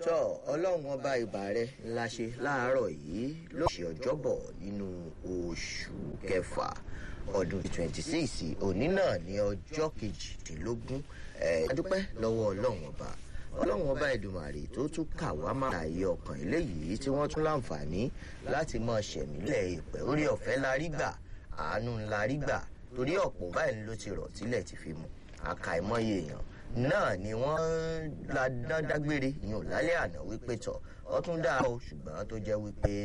tọ́ ọlọ́run ọba ìbà rẹ ńlá ṣe láàárọ̀ yìí ló ṣe ọjọ́bọ̀ nínú oṣù kẹfà ọdún twenty six òní náà ní ọjọ́ kejìdínlógún adúpẹ́ lọ́wọ́ ọlọ́run ọba ọlọ́run ọba ìdùmàrè tó tún kà wá máa láàyè ọkàn eléyìí tí wọ́n tún láǹfààní láti máa ṣẹ̀mílẹ̀ ìpẹ́ orí ọ̀fẹ́ la rí gbà àánú ńlá rí gbà torí ọ̀pọ̀ báyìí ló ti rọ̀ tílẹ̀ ti fi mu àkàìmọye èèyàn náà ni wọ́n la dágbére yìí ò lálẹ́ àná wípé tọ̀ ọtún dá o ṣùgbọ́n tó jẹ́ wípé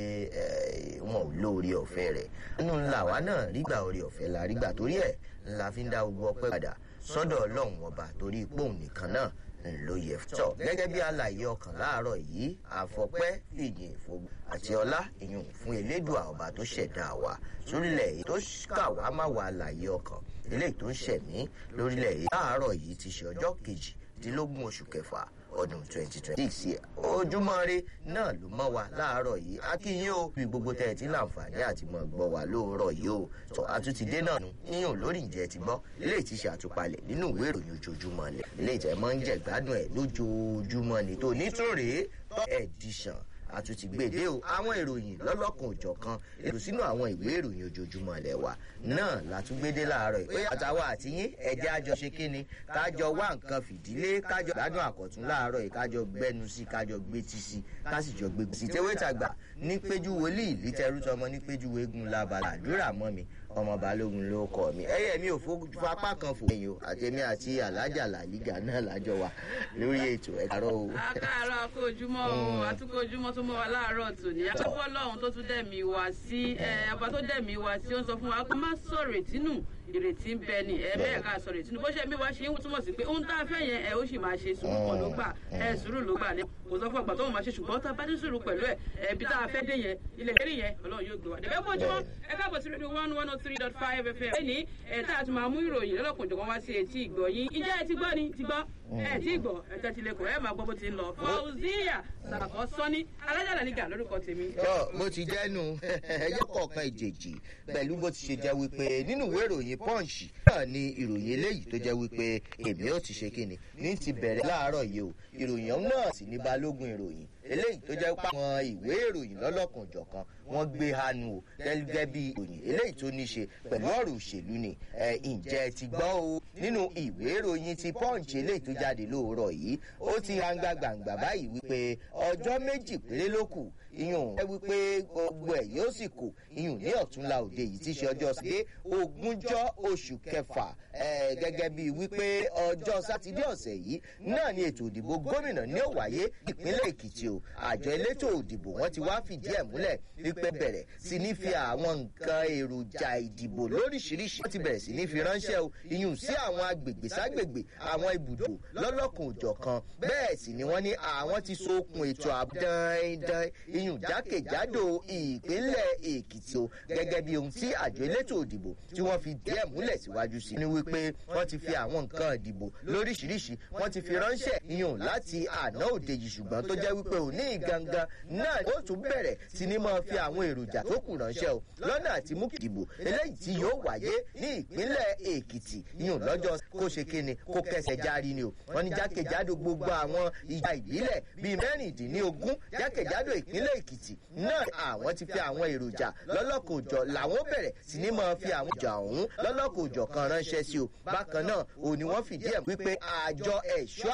wọn ò lóore ọ̀fẹ́ rẹ̀ nínú ńlá wa náà rígbà orí ọ̀fẹ́ la rígbà torí ẹ̀ ńlá fi ń dá gbogbo ọpẹ́ padà sọ́dọ̀ ọlọ́run ọba torí ipò nìkan náà ló yẹ tọ̀ gẹ́gẹ́ bí àlàyé ọkàn láàárọ̀ yìí àfọpẹ́ fìyìn ìfowó àti ọlá ìyún fún elédùà ọba tó ṣẹ̀dá wa sórílẹ̀ èyí tó kà wá má wà àlàyé ọkàn eléyìí tó ń ṣẹ̀mí lórílẹ̀ èyí láàárọ̀ yìí ti ṣe ọjọ́ kejìdínlógún oṣù kẹfà ọdún twenty twenty six ojúmọ́ ire náà ló mọ́ wa láàárọ̀ yìí akínyìn o bí gbogbo tẹ̀ tí láǹfààní àti mọ̀ gbọ́ wa lóòrọ̀ yìí o tọ́ àtúntìdé náà nù yíyan lórí ìjẹ́ ti gbọ́ eléyìí ti ṣe àtúpalẹ̀ nínú ìwé ìròyìn ojoojúmọ́ lẹ̀ eléyìí tẹ̀ mọ́ ń jẹ́ gbádùn ẹ̀ lójoojúmọ́ ni tó nítorí tọ́ edition àtúntì gbèdé o àwọn ìròyìn lọ́lọ́kan òjọ̀kan èrò sínú àwọn ìwé ìròyìn ojoojúmọ́ ilẹ̀ wa náà látúgbédé láàárọ̀ ìpè àtàwọn àtìyín ẹ̀jẹ̀ àjọ ṣe kíni kájọ wá nǹkan fìdílé kájọ gbádùn àkọ̀tún láàárọ̀ yìí kájọ gbẹnu sí kájọ gbétí sí kásìjọ gbégbé sí tewé tàgbà ní péjú wòlíì lítẹrú tọmọ ní péjú wégun labala àdúrà mọ́ mi ọmọ balógun ló kọ mi ẹyẹ mi ò fapá kan fò ẹyìn o àtẹmí àti alájà làlígà náà lájọ wa lórí ètò ẹ̀kárọ̀ o. akáàárọ̀ akójúmọ́ o àtúkójúmọ́ tó mọ́ wa láàárọ̀ tòní àtúkọ́ lọ́hún tó tún dẹ̀mí wá sí ọba tó dẹ̀mí wá sí ó ń sọ fún wa kó má sọ̀rọ̀ ìtínú ìrètí ń bẹ ni ẹ bẹ́ẹ̀ ká sọ̀rọ̀ ìtínú bó ṣe bí wá ṣe ń túmọ̀ sí pé ohun tá a fẹ́ yẹn ẹ ó sì máa ṣe sùúrù kan ló gbà ẹ sùúrù ló gbà ní kò sọ fún ọgbà tó wọn máa ṣe ṣùgbọ́n tá a bá ní sùúrù pẹ̀lú ẹ ẹbí tá a fẹ́ dé yẹn ilẹ̀ kéré yẹn ọlọ́run yóò gbé wa débẹ̀ kó ojúmọ́ ẹ káàbọ̀ sí rédíò one one oh three dot five fm ẹ ní ẹ tá a tún máa mú ìròyìn lọ́lọ́kùnjọ̀kan wá sí etí ìgbọ̀ yín ìjẹ́ ẹ ti gbọ́ ni ti gbọ́ ẹ ti gbọ́ ẹ tẹ́tí lẹ́kọ̀ọ́ ẹ máa gbọ́ bó ti ń lọ fauziya sàkọ́ sọ́ni alájàlá nígà lórúkọ tèmi. tọ́ bó ti jẹ́nu ẹjẹ́ kọ̀ọ̀kan ìjèjì pẹ̀lú bó ti ṣe jẹ́ wípé nínú ìwé ìròyìn punch náà ni ìròyìn eléyìí tó jẹ́ wípé èmi ò ti ṣe kíni ní ti bẹ̀rẹ̀ láàárọ̀ yìí o ìròyìn ọ̀hún náà sì ní balógun ìròyìn eléyìí tó jẹ́ pé àwọn ìwé ìròyìn lọ́lọ́kan jọ̀kan wọ́n gbé hanu o gẹ́gẹ́ bí ìròyìn eléyìí tó ní ṣe pẹ̀lú ọ̀rọ̀ òṣèlú ni ǹjẹ́ ti gbọ́ o nínú ìwé ìròyìn ti punch eléyìí tó jáde lóòrọ̀ yìí ó ti hanga gbàǹgbà báyìí wípé ọjọ́ méjì péré ló kù iyùn ẹ wípé gbogbo ẹ̀ yóò sì kù iyùn ní ọ̀túnla òde yìí ti ṣe ọjọ́ sí ogúnjọ́ oṣù kẹfà gẹ́gẹ́ bí wípé ọjọ́ sátidé ọ̀sẹ̀ yìí náà ni ètò ìdìbò gómìnà ní ó wáyé ìpínlẹ̀ èkìtì o àjọ elétò òdìbò wọn ti wá fìdí ẹ̀ múlẹ̀ wípé bẹ̀rẹ̀ sí ní fi àwọn nǹkan èròjà ìdìbò lóríṣiríṣi wọ́n ti bẹ̀rẹ̀ sí ní fi ránṣẹ́ o iyùn sí àwọn agbègbè ságbègbè àwọn ibùdó lọ́lọ́kùn òjọ̀kan bẹ́ẹ̀ sì ni wọ́n ní àwọn ti so okùn ètò ààbò dandan iyùn jákèjádò ìpínlẹ̀ èkìtì o gẹ́gẹ́ bí ohun tí àjọ elétò òdìbò tí wọ́n fi díẹ̀ múlẹ̀ síwájú sí ni wípé wọ́n ti fi àwọn nǹkan ìdìbò lóríṣiríṣi wọ́n ti fi ránṣẹ́ iyùn láti àná òde yìí ṣùgbọ́n tó jẹ́ wípé òní gangan náà ó tún bẹ̀rẹ̀ sí ni máa fi àwọn èròjà tó kù ránṣẹ́ o lọ́nà àti mú ìdìbò eléyìí tí yóò wáyé ní ìpínlẹ̀ èkìtì iyùn lọ́jọ́ kó ṣe kíni kó kẹsẹ̀ járí ni o wọ́n ní jákèjádò gbogbo àwọn ìjà ìbílẹ̀ bíi mẹ́rìndínlógún jákèjádò ìpínlẹ̀ èkìtì náà àwọn ti fi àwọn èròjà lọ́lọ́kòjọ làwọn bẹ̀rẹ̀ sí ni máa fi àwọn ìjà ọ̀hún lọ́lọ́kòjọ kan ránṣẹ́ sí o bákan náà òní wọ́n fìdí ẹ̀ wípé àjọ ẹ̀ṣọ́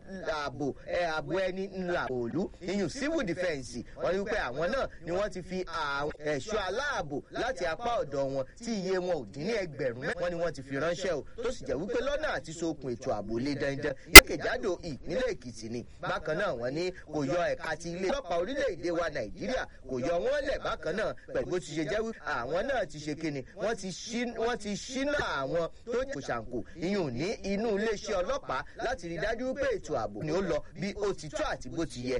ààbò ààbò ẹni ńlá òòlù iyùn civil defence wọ́n ní wípé àwọn náà ni wọ́n ti fi àwọn ẹ̀ṣọ́ aláàbò láti apá ọ̀dọ̀ wọn tí iye wọn ò dín ní ẹgbẹ̀rún mẹ́rin wọ́n ní wọ́n ti fi ránṣẹ́ o tó sì jẹ́ wípé lọ́nà àti sokùn ètò ààbò lé dandan jákèjádò ìpínlẹ̀ èkìtì ni bákan náà wọ́n ní kò yọ ẹ̀ka ti ilé ọlọ́pàá orílẹ̀-èdè wa nàìjíríà kò yọ wọ́n lẹ̀ bákan náà pẹ̀lú bó ti ṣe jẹ́ wípé àwọn náà ti ṣe kíni wọ́n ti ṣínà àwọn tó kò ṣàǹkò iyùn ní inú iléeṣẹ́ ọlọ́pàá láti rí dájú pé ètò ààbò ni ó lọ bí ó ti tó àti bó ti yẹ